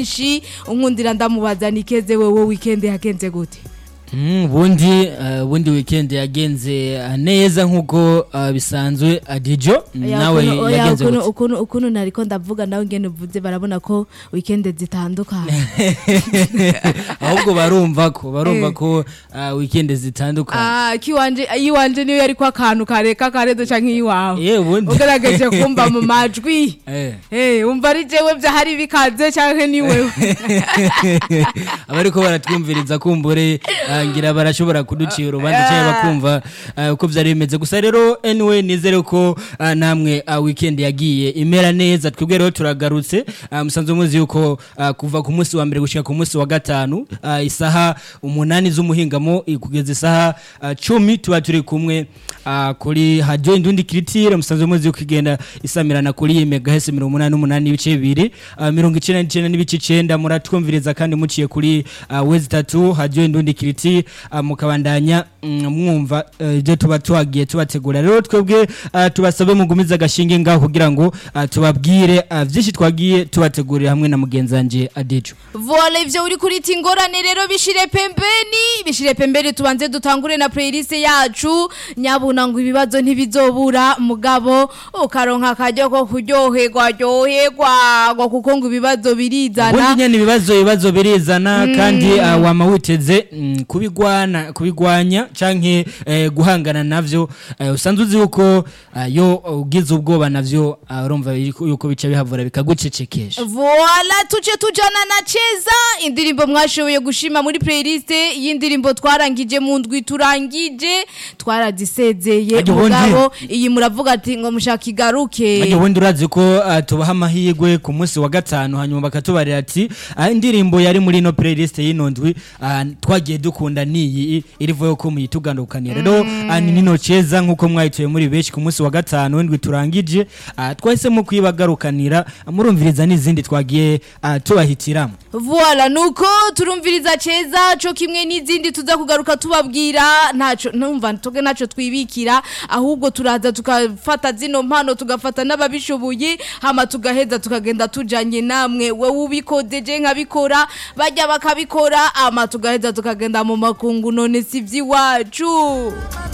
menshi unkundira ndamubaza nikeze wewe weekend yagenze gute Mm, ubundi eh, ubundi weekend yagenze eh, neza nkuko eh, bisanzwe adijo Oya, nawe ukuntu- oya, yagenze ukuntu- gute ukuntu ukuntu nariko ndavuga nawe ngene uvuze barabona ko weekend zitandukanye ahubwo barumva ko barumva Eh. ko eh, weekend zitandukanye Ah, kiwanje iwanje niyo yariko akantu kareka karedo canke iwawe Eh, ubundi ugerageje kumva mu majwi Eh. Eh, umva ari jewe vyahari bikaze canke ni wewe abariko baratwumviriza kumbure eh, ngira barashobora kuducira urubanza cyangwa bakumva eh, uko vyari bimeze gusa rero anyway nizere ko eh, namwe eh, weekend yagiye imera neza twebwe rero turagarutse eh, musanzwe muzi yuko eh, kuva ku munsi wa mbere gushika ku munsi wa gatanu eh, isaha umunani z'umuhingamo eh, kugeza isaha eh, cumi tuba turi kumwe eh, kuri radio indundi kiritire musanzwe muzi yuko igenda isamirana kuri megahese mirongo umunani n'umunani n'ibice bibiri eh, mirongo icenda n'icenda n'ibice icenda muratwumviriza kandi muciye kuri uh, wezi tatu radio indundi kiriti uh, mukabandanya mm, mwumva eh, ibyo tuba tuhagiye tubategura rero twebwe uh, tubasabe mugumiza agashinge ngaho kugira ngo uh, tubabwire uh, vyinshi twagiye tubategurira hamwe na mugenzi wanje Adejo Voila ivyo uri kurita ingorane rero bishire pembeni bishire pembeni tubanze dutangure na playlist yacu nyabuna ngo ibibazo ntibizobura mugabo ukaronka akaryo ko kuryoherwa ryoherwa ngo kuko ngo ibibazo birizana ubundi nyene ibibazo ibibazo birizana kandi uh, wama witeze mm, kubigwana kubigwanya canke eh, guhangana navyo eh, usanzwe uzi yuko uh, yo ugize ubwoba navyo uh, urumva yuko yuko bica bihavura bikagucecekesha Voila tuce tujana na cheza indirimbo mwashoboye gushima muri playlist y'indirimbo twarangije mu ndwi turangije twarazisezeye Ajya ubundi. mugabo iyi muravuga ati ngo mushaka igaruke Ajya ubundi urazi ko uh, tubaha amahirwe ku munsi wa gatanu hanyuma bakatubarira ati uh, indirimbo yari muri ino playlist y'ino ndwi uh, twagiye dukunda niyi irivuye ko muyitugandukanira rero uh, ni nino ceza nkuko mwayituye muri benshi ku munsi wa gatanu w'indwi turangije uh, twahisemo kuyibagarukanira uh, murumviriza n'izindi twagiye uh, tubahitiramo Voila nuko turumviriza cheza co kimwe n'izindi tuza kugaruka tubabwira ntaco numva toge naco twibikira ahubwo turaza tukafata zino mpano tugafata n'ababishoboye hama tugaheza tukagenda tujanye namwe wewe ubikodeje nkabikora bajya bakabikora ama tugaheza tukagenda mu makungu none si vy'iwacu